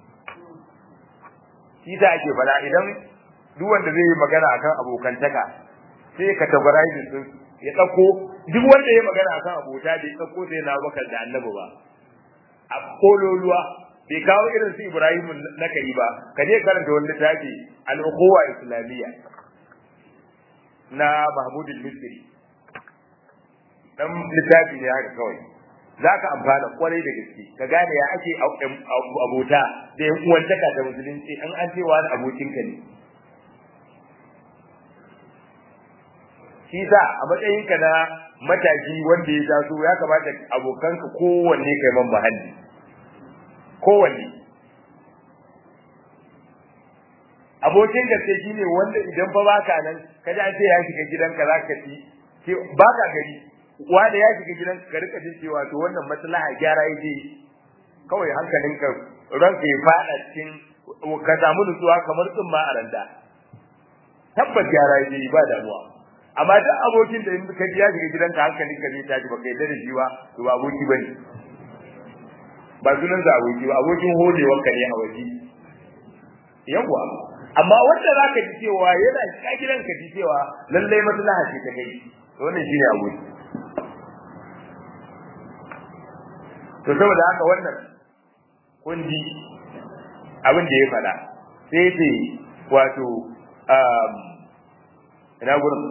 shi da ake fara idan duk wanda zai yi magana akan abokantaka sai ka categorize din ya dauko duk wanda ya magana akan abota bai dauko sai na bakar da annabi ba a kololuwa bai kawo irin su Ibrahim na kai ba ka je karanta wani littafi al-ukhuwa islamiyya na Mahmud al-Misri dan littafi ne haka kawai zaka amfana kwarai da gaske ka gane ya ake abota da yan uwantaka da musulunci an an cewa abokinka ne shi sa a matsayinka na mataki wanda ya taso ya kamata abokanka kowanne kai man mahalli kowanne abokin gaske shine wanda idan fa baka nan kaji an ce ya shiga gidanka zaka ci ce baka gari wanda ya shiga gidanka ka rika jin cewa to wannan maslaha gyara yake kawai hankalinka ranka ya fada cikin ka samu nutsuwa kamar tsumma a randa tabbas gyara yake ba damuwa amma duk abokin da in ka ji ya shiga gidanka hankalin ka zai tashi baka yarda da shi ba to ba aboki bane ba sunan sa aboki ba abokin hodewar ka ne a waje yawa amma wanda zaka ji cewa yana shiga gidanka ji cewa lallai maslaha ce ta kai to wannan shine aboki to saboda haka wannan kun ji abin da ya faɗa sai ce wato ina gurin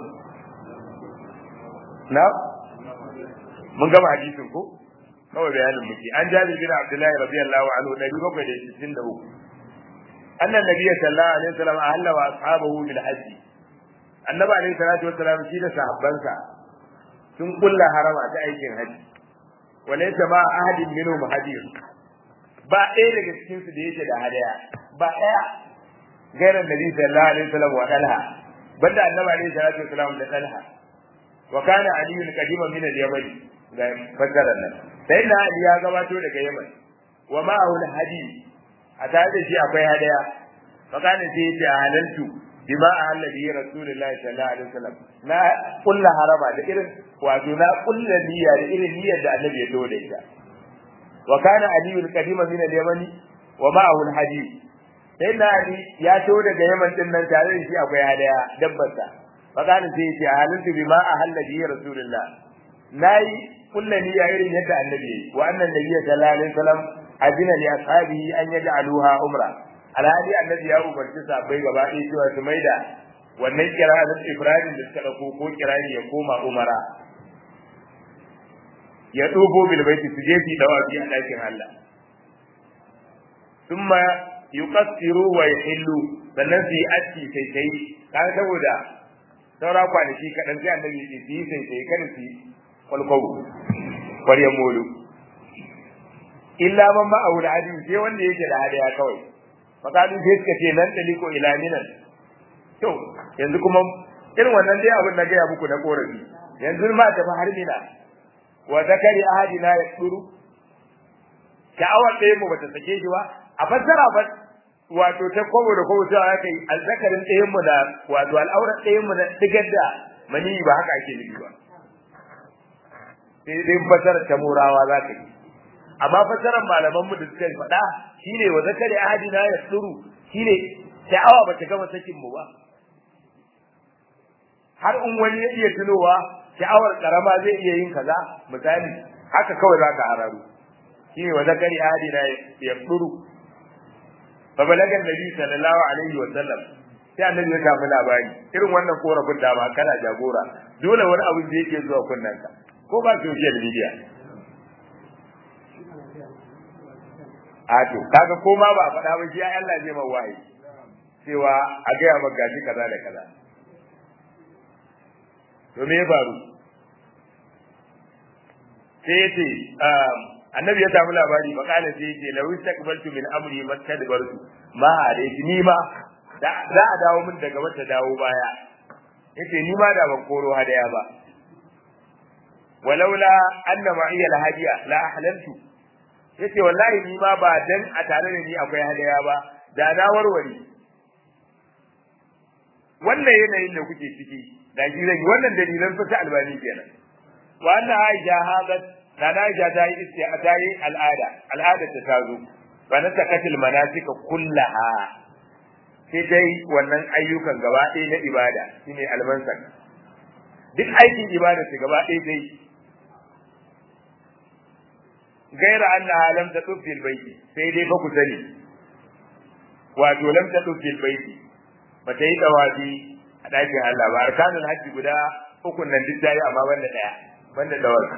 na mun gama hadisin ko kawai bayanin muke an jabi bin abdullahi radiyallahu anhu nabi bakwai da sittin da uku annan nabiyyi sallallahu alaihi wasallam ahalla wa ashabahu bil hajj annabi alaihi salatu wasallam shi da sahabbansa sun kulla harama ta aikin haji walaysa ma ahadin minhum hadiyun ba ɗaya daga cikin su da yake da hadaya ba ɗaya gairan nabi sallallahu alaihi wasallam wa dalha banda annabi alaihi salatu wasallam da dalha wa kana ali qadima min al-yaman ga fadaran nan sai na ali ya gabato daga yaman wa ma'ahu al-hadi a tare da shi akwai hadaya fa kana sai ya ce halaltu bima ahalla bi rasulullahi sallallahu alaihi wasallam na kulla haraba da irin wato na kulla niyya da irin niyyar da annabi ya tawo da ita wa kana ali qadima min al-yaman wa ma'ahu al-hadi sai na ali ya tawo daga yaman din nan tare da shi akwai hadaya dabbarsa fakana sai yace halaltu bima ahalla bi rasulullah nayi kullu niyya irin yadda annabi wa annan nabiy sallallahu alaihi wasallam adina li ashabihi an yaj'aluha umra alhadi annabi ya umarci sahabbai gaba ɗaya cewa su maida wannan kira'at ibrahim da suka dauko ko kirani ya koma umara ya dubo bil baiti su je su dawa bi a dakin Allah thumma yuqassiru wa yahillu sannan su yi aski sai sai kan saboda saura kwanaki kaɗan sai annabi ya yi sai sai kada su kwalkwabo ƙwaryen molu illa man ma a wuri hadi sai wanda yake da hadaya kawai fakalu sai suka ce nan daliko ila minan to yanzu kuma irin wannan dai abin na gaya muku na korafi yanzu ma tafi har mina wa zakari ahadina ya tsuru sha'awar ɗaya mu bata sake shi ba a fassara ba wato ta kobo da kobo cewa aka yi azzakarin ɗayan mu da wato al'aurar ɗayan mu da digar da mani ba haka ake nufi ba sai dai fasarar ta murawa za ka yi amma fasarar malaman mu da suka faɗa shine wa zakari ahadina ya tsuru shine sha'awa ba ta gama sakin mu ba har in wani ya iya tunowa sha'awar karama zai iya yin kaza misali haka kawai za ka hararu shine wa zakari ahadina ya tsuru fa balaga nabi sallallahu alaihi wa sallam sai annabi ya samu labari irin wannan korafin da ba kana jagora dole wani abu da yake zuwa kunnen ka ko ba social media a to kaga ko ma ba a faɗa ba shi Allah zai ma wahayi cewa a gaya maka gashi kaza da kaza to me ya faru sai yace annabi ya samu labari fa kana sai yace law istaqbaltu min amri mastadbartu ma alayki ni ma za a dawo min daga wata dawo baya yace ni ma da ban koro hadaya ba walaula anna ma'iya alhadiya la ahlaltu yace wallahi ni ma ba dan a tare da ni akwai hadaya ba da na warware wannan yanayin da kuke ciki da shi zai wannan dalilan fita albani kenan wa anna aisha hadat da na aisha ta yi istiya ta yi al'ada al'ada ta tazo fa na takatil manasika kullaha sai dai wannan ayyukan gaba ɗaya na ibada shine almansak duk aikin ibada su gaba ɗaya dai gaira annaha lam tatuf fil baiti sai dai fa ku sani wato lam tatuf fil baiti ba ta yi dawafi a ɗakin Allah ba arkanul hajji guda uku nan duk dai amma banda daya banda dawafi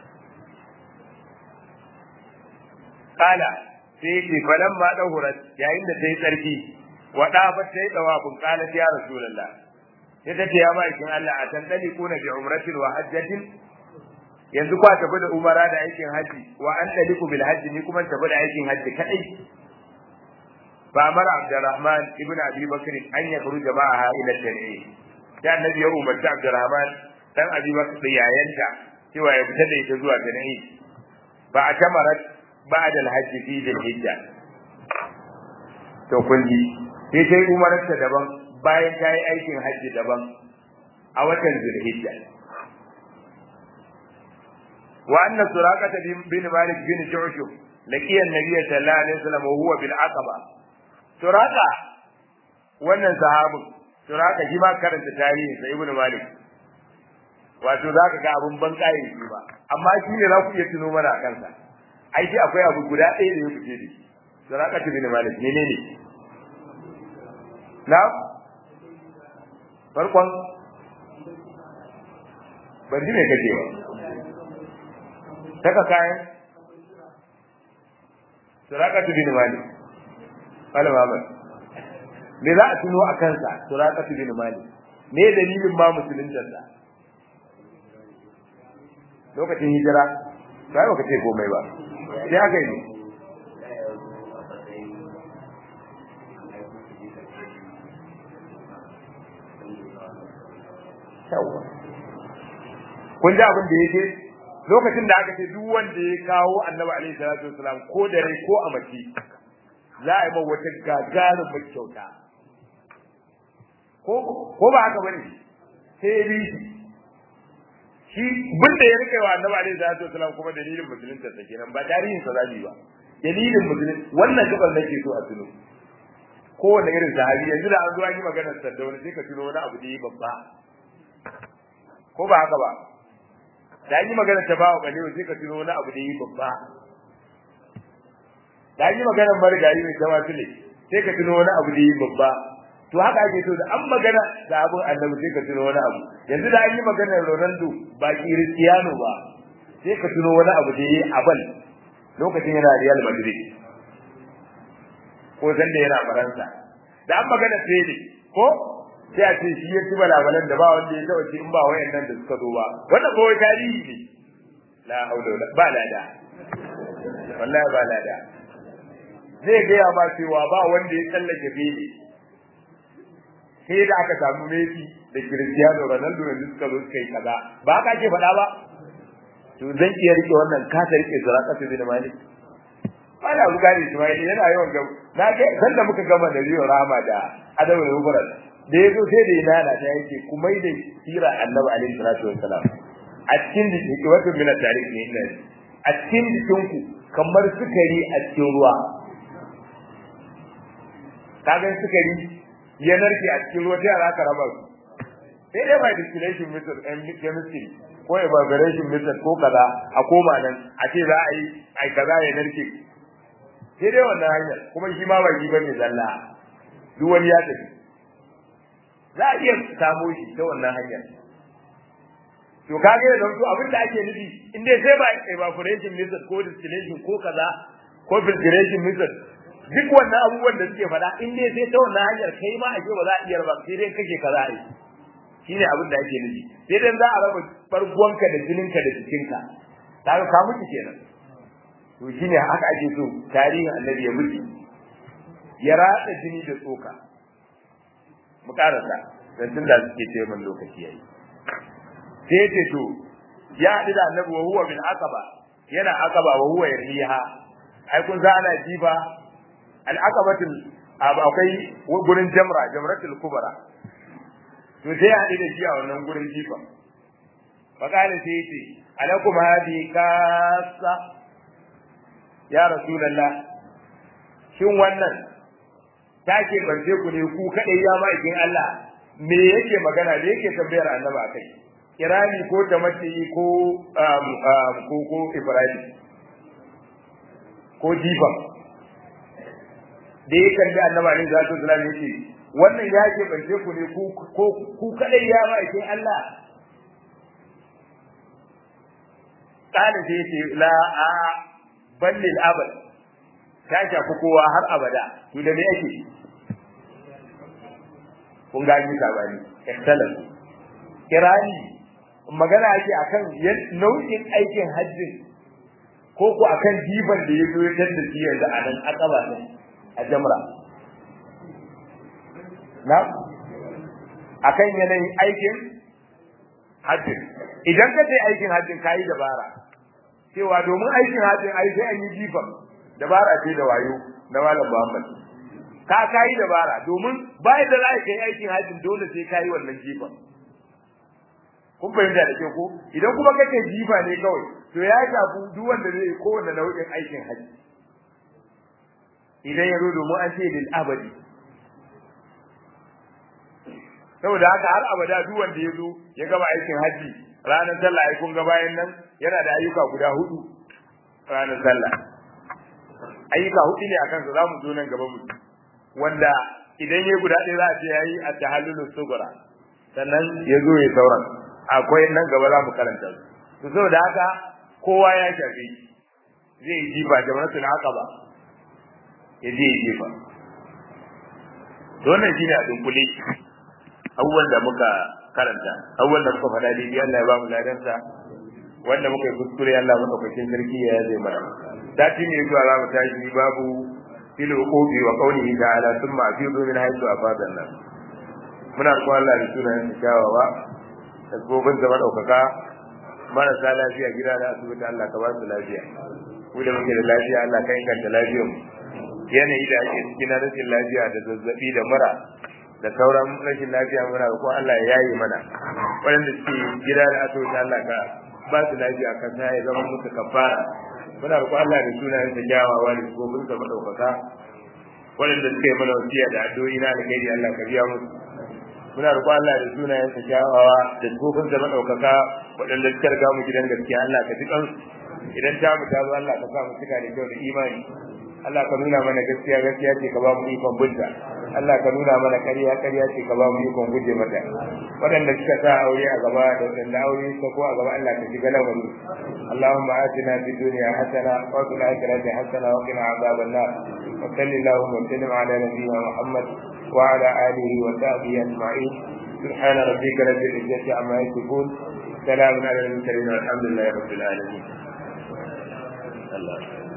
kala sai yake falan ma dahurat yayin da ta yi tsarki wada ba ta yi dawafin kala ya rasulullah sai ta ce ya ma'aikin Allah a tantali kuna bi umratin wa hajjatin yanzu kwa tafi da umara da aikin haji wa an taliku bil hajji ni kuma tafi da aikin haji kadai fa amara abdurrahman ibn abi bakr an yakhruja ma'aha ila tan'im da annabi ya umarci abdurrahman dan abi bakr da yayanta cewa ya fita da ita zuwa tan'im ba a tamarat ba'da al-hajj fi dhil-hijja to kun ji sai sai umararta daban bayan ta yi aikin hajji daban a watan zulhijja وأن سراقة بن مالك بن جعشم لقي النبي صلى الله عليه وسلم وهو بالعقبة سراقة wannan sahabin suraka shi ma karanta tarihi sai ibnu malik wato zaka ga abun ban kai shi ba amma shi ne za ku iya tuno mana kansa ai shi akwai abu guda ɗaya da ya fice da shi suraka ibn malik ne ne na farkon ban ji me kake ba saka kayan surakatu bin malik malam Ahmad me za a tuno a kansa surakatu bin malik me dalilin ma musulunta sa lokacin hijira sai baka ce komai ba sai aka yi kun ji abin da yake lokacin da aka ce duk wanda ya kawo annabi alaihi salatu wasalam ko da rai ko a mace za a yi ma wata gagarin mai kyauta ko ko ba haka bane sai ya bi shi shi bin da ya rike wa annabi alaihi salatu wasalam kuma dalilin musulunta sa kenan ba tarihin sa zabi ba dalilin musulun wannan gaban nake so a tuno kowane irin sahabi yanzu da an zo an yi maganar sardauna sai ka tuno wani abu da yi babba ko ba haka ba da yi magana ta bawa kalewa sai ka tuno wani abu da yi babba da yi magana marigayi mai tawa tule sai ka tuno wani abu da yi babba to haka ake so da an magana da abun annabi sai ka tuno wani abu yanzu da an yi magana Ronaldo ba Cristiano ba sai ka tuno wani abu da yi abal lokacin yana Real Madrid ko san da yana Faransa da an magana Pele ko sai a ce shi ya ci balabalan da ba wanda ya taba ci in ba wayannan da suka zo ba wannan kawai tarihi ne la haula wala ba lada wallahi ba lada zai gaya ma cewa ba wanda ya tsallake fili sai da aka samu Messi da Cristiano Ronaldo yanzu suka zo suka yi kaza ba ka ke faɗa ba to zan iya rike wannan ka ta rike zuraka su bin malik ba da buga ne Ismail yana yawan ga na ga san da muka gama da Rio Rama da Adamu da Mubarak da yazo sai da yana ta yake kuma da sira Annabi alaihi salatu wassalam a cikin jiki wato min tarikh ne ina a cikin jikin ku kamar sukari a cikin ruwa kaga sukari ya narke a cikin ruwa sai aka raba su sai dai by distillation method and chemistry ko evaporation method ko kaza a koma nan a ce za a yi ai kaza ya narke sai dai wannan hanyar kuma shi ma ba shi bane zalla duk wani ya tafi za a iya samo shi ta wannan hanyar to kage da to abin da ake nufi in dai sai ba evaporation method ko distillation ko kaza ko filtration method duk wannan abubuwan da suke faɗa in dai sai ta wannan hanyar kai ma ake ba za a iya ba sai dai kake kaza ai shine abin da ake nufi sai dai za a raba barguwanka da jininka da jikinka kaga ka mutu kenan to shine haka ake so tarihin annabi ya mutu ya ratsa jini da tsoka mu karasa dan tunda suke ce min lokaci yayi sai ce to ya haɗu da annabi wa huwa min aqaba yana aqaba wa huwa yarhiha ai kun za ana jiba al aqabatul akwai gurin jamra jamratul kubra to sai ya haɗu da shi a wannan gurin jifa fakale sai ya ce alakum hadi kasa ya rasulullah shin wannan take barce ku ne ku kadai ya ma'aikin Allah me yake magana da yake tambayar annaba kai kirani ko tamati ko ko ko ibrahim ko jifa da ya kalli annaba ne zatu islam yake wannan ya ke bace ku ne ku ko ku kadai ya ma'aikin Allah kana sai yace la a ballil abad ta shafi kowa har abada to da me yake kun ga ni sabani ikhtalaf kirani magana ake akan nau'in aikin hajjin ko ko akan diban da ya zo ya tada shi yanzu a nan akaba ne a jamra na akan yanayin aikin hajjin idan ka sai aikin hajjin kayi dabara cewa domin aikin hajjin ai sai an yi jifan dabara ce da wayo na malam Muhammad ka kayi dabara domin bayan da za ka yi aikin hajjin dole sai kayi wannan jifan kun fahimta da kyau ko idan kuma kake jifa ne kawai to ya shafi duk wanda zai kowanne nau'in aikin hajji idan ya zo domin an ce lil abadi saboda haka har abada duk wanda ya zo ya gama aikin hajji ranar sallah ai kun ga bayan nan yana da ayyuka guda hudu ranar sallah ayyuka hudu ne akan sa zamu zo nan gaba mu wanda idan yayi guda ɗaya za a ce yayi at-tahallulu sughra sannan ya zo ya sauran akwai nan gaba za mu karanta su to saboda haka kowa ya shafe zai yi jifa da manasul aqaba ya je jifa to wannan shine a dunkule abubuwan da muka karanta abubuwan da muka faɗa dai Allah ya ba mu ladansa wanda muka yi kuskure Allah madaukakin sarki ya zai mana sati ne zuwa za mu tashi babu fil uqubi wa qawlihi ta'ala thumma afidu min haythu afada an-nas muna roƙon Allah da sunayen sa kyawawa da gobin da madaukaka marasa lafiya gida da asibiti Allah ka ba su lafiya ku da muke da lafiya Allah ka inganta lafiyar mu yanayi da ake cikin rashin lafiya da zazzabi da mura da sauran rashin lafiya muna roƙon Allah ya yaye mana waɗanda suke gida da asibiti Allah ka ba su lafiya ka sa ya zama musu kafara muna roƙon Allah da sunayen sa kyawawa da gobin sa madaukaka waɗanda suke mana wasiya da addu'o'i na alkhairi Allah ka biya musu muna roƙon Allah da sunayen sa kyawawa da gobin sa madaukaka waɗanda suka riga mu gidan gaskiya Allah ka ji kansu idan ta mu ta zo Allah ka sa mu cika da kyau da imani Allah ka nuna mana gaskiya gaskiya ce ka ba mu ikon bunta Allah ka nuna mana ƙarya ƙarya ce ka ba mu ikon guje mata waɗanda suka sa aure a gaba da waɗanda aure suka ko a gaba Allah ka shiga lamari Allahumma atina fid dunya hasana wa fil akhirati hasana wa qina adhaban nar wa sallallahu wa sallim ala nabiyyina Muhammad wa ala alihi wa sahbihi ajma'in سبحان ربك رب العزة عما يصفون سلام على المرسلين والحمد لله رب العالمين الله